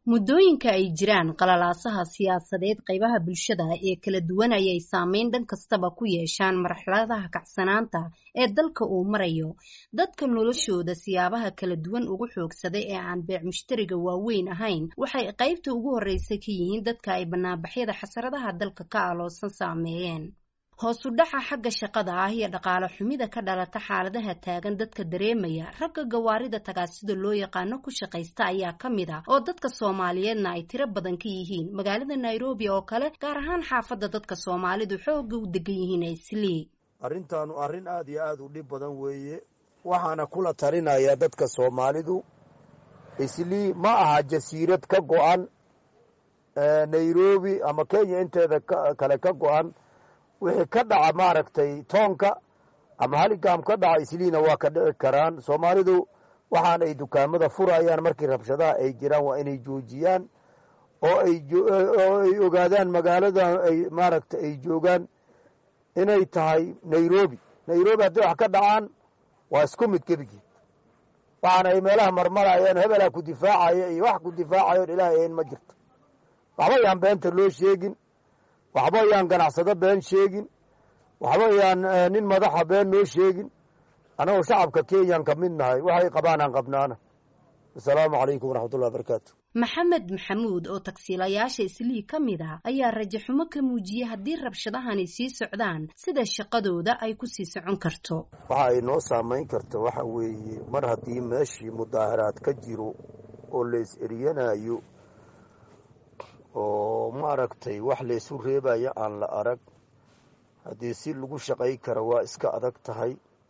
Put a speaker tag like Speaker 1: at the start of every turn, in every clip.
Speaker 1: muddooyinka ay jiraan qalalaasaha siyaasadeed qaybaha bulshada ee kala duwan ayay saameyn dhan kastaba ku yeeshaan marxaladaha kacsanaanta ee dalka uu marayo dadka noloshooda siyaabaha kala duwan ugu xoogsaday ee aan beec mushtariga waaweyn ahayn waxay qaybta ugu horreysa ka yihiin dadka ay banaanbaxyada xasaradaha dalka ka aloosan saameeyeen hoos u dhaca xagga shaqada ah iyo dhaqaale xumida ka dhalata xaaladaha taagan dadka dareemaya ragga gawaarida tagaasida loo yaqaano ku shaqaysta ayaa ka mid ah oo dadka soomaaliyeedna ay tiro badan ka yihiin magaalada nairobi oo kale gaar ahaan xaafadda dadka soomaalidu xoogga u degan yihiin aislii
Speaker 2: arrintaanu arrin aad iyo aad u dhib badan weeye waxaana kula talinayaa dadka soomaalidu islii ma aha jasiirad ka go-an nairobi ama kenya inteeda kale ka go-an wixii ka dhaca maaragtay toonka ama haligaam ka dhaca isliina waa ka dhici karaan soomaalidu waxaan ay dukaamada furayaan markii rabshadaha ay jiraan waa inay joojiyaan oo ayoo ay ogaadaan magaalada ay maaragtay ay joogaan inay tahay nairobi nairobi hadday wax ka dhacaan waa isku mid gebigeed waxaana ay meelaha marmarayaan hebelaa ku difaacaya iyo wax ku difaacayoon ilaahay ayn ma jirto waxba yaan beenta loo sheegin waxba yaan ganacsado been sheegin waxba yaan nin madaxa been noo sheegin annagoo shacabka kenyan ka mid nahay waxay qabaan aan qabnaana asalaamu calaykum waraxmatullahi barakaatu
Speaker 1: maxamed maxamuud oo tagsiilayaasha islii ka mid ah ayaa rajaxumo ka muujiyey haddii rabshadahani sii socdaan sida shaqadooda ay ku sii socon karto
Speaker 2: waxa ay noo saamayn karta waxa weeye mar haddii meeshii mudaaharaad ka jiro oo lays eryanayo oo maaragtay wax laysu reebaya aan la arag haddii si lagu shaqay kara waa iska adag tahay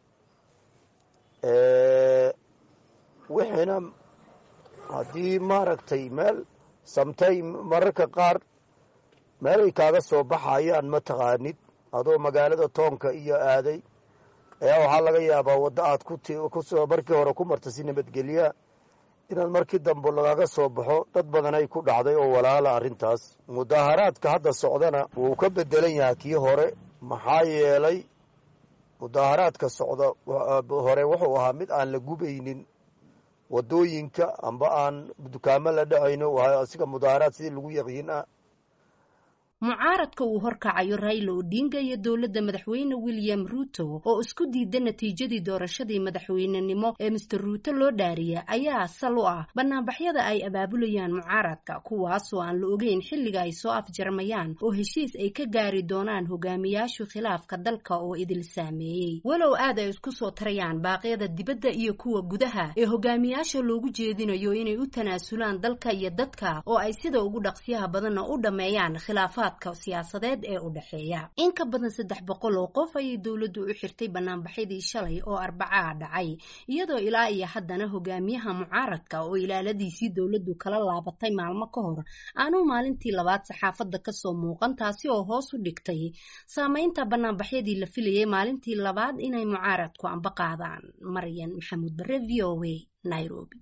Speaker 2: wixiina haddii maaragtay meel samtay mararka qaar meelay kaaga soo baxayaan ma taqaanid adoo magaalada toonka iyo aaday ayaa waxaa laga yaabaa waddo aad kukusoo markii hore ku marta si nabadgelyaa inaad markii dambe lagaga soo baxo dad badanay ku dhacday oo walaala arrintaas mudaaharaadka hadda socdana wuu ka bedelan yahay kii hore maxaa yeelay mudaaharaadka socda hore wuxuu ahaa mid aan la gubaynin waddooyinka amba aan dukaamo la dhacayno waa asiga mudaaharaad sidii lagu yaqiin ah
Speaker 1: mucaaradka uu horkacayo raila odinga iyo dowladda madaxweyne william ruuto oo isku diida natiijadii doorashadii madaxweynenimo ee master ruuto loo dhaariya ayaa sal u ah banaanbaxyada ay abaabulayaan mucaaradka kuwaasoo aan la ogeyn xilliga ay soo afjarmayaan oo heshiis ay ka gaari doonaan hogaamiyaashu khilaafka dalka oo idil saameeyey walow aad ay isku soo tarayaan baaqyada dibadda iyo kuwa gudaha ee hogaamiyaasha loogu jeedinayo inay u tanaasulaan dalka iyo dadka oo ay sida ugu dhaqsiyaha badanna u dhammeeyaan khilaafaad siyaasadeed ee u dhexeeya in ka badan saddex boqol oo qof ayay dowladdu u xirtay banaanbaxyadii shalay oo arbacaa dhacay iyadoo ilaa iyo haddana hogaamiyaha mucaaradka oo ilaaladiisii dowladdu kala laabatay maalmo ka hor aanu maalintii labaad saxaafadda kasoo muuqan taasi oo hoos u dhigtay saameynta banaanbaxyadii la filayay maalintii labaad inay mucaaradku amba qaadaan maryan maxamuud bare v o a nairobi